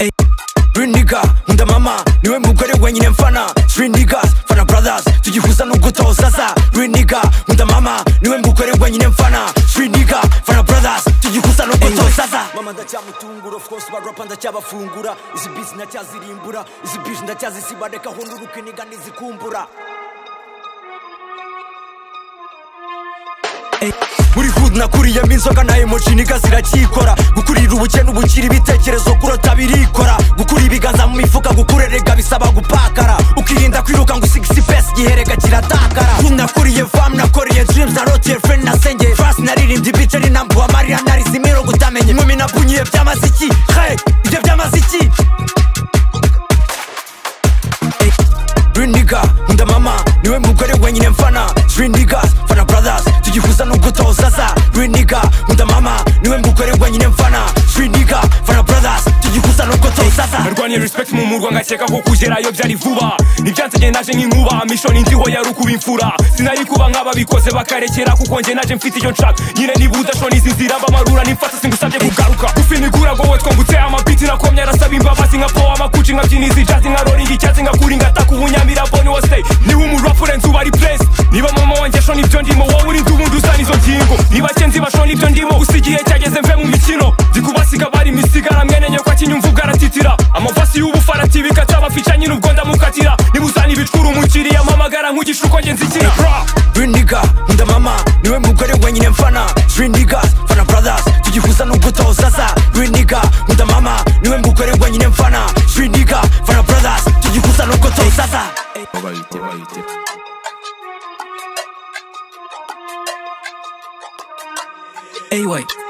Ey, real nigga nkunda mama niwe mugore wenyine mfana Three niggas fana brothers tugihuza nubwo utozaza Real nigga nkunda mama niwe mugore wenyine mfana Three nigga fana brothers tugihuza nubwo utozaza mama ndacyamutungura of course barapa ndacyabafungura izi beats ndacyazirimbura izi beats ndacyazisiba reka hunduruke niga nizikumbura muri hood nakuriyemo inzoga na emoji niga ziracyikora gukurira ubukene ubukira ibitekerezo kurota birikora gukura ibiganza mu mifuka gukurerega bisaba gupakara ukirinda kwiruka ngo usige isipesi giherega kiratakara hood nakuriye vam nakoriye dreams na rotier friend nasengeye fast naririmbye ibice ari nambuha mariya narize imirongo utamenye inkumi napunyiye byamaze iki he ibyo byamaze iki Real nigga, nkunda mama niwe mugore wenyine mfana Three niggas, fana brothers tugihuza nubwo utozaza Real nigga, nkunda mama niwe mugore wenyine mfana Three nigga, fana brothers tugihuza nubwo utozaza narwanye respect mu murwa ngakeka ko kugerayo byari vuba ntibyansigaye naje nk'inkuba misho ninziho yari ukuba imfura sinayikuba nk'ababikoze bakarekera kuko njye naje mfite icyo nshaka nyine niba udashona izi nzira bamarura nimfata singusabye kugaruka gufinigura wowe twungutse amabiti nakomye arasaba imbabazi nka powa amakuci nkabyina izi jazi nka roringi icyatsi nkakuri ngataka ubunyamira boni wose niba umurapure nzu bari presi niba mama wanjye shona ibyo ndimo wowe uri ndubundi usa n'izo ngingo niba cyenzi bashona ibyo ndimo gusa igihe cyageze mve mu mikino ndikubasiga bari misigara mwene nyoko akinyumvuga aratitira amavasi y'ubufarati bikata abafica nyine ubwo ndamukatira niba uzana ibicura umukiriya mpamagara nkugisha uko ngenzi ikina Bra! Real nigga, nkunda mama niwe mugore wenyine mfana Three niggas, fana brothers tugihuza nubwo utozaza Real nigga, nkunda mama niwe mugore wenyine mfana Three nigga, fana brothers tugihuza nubwo utozaza Anyway.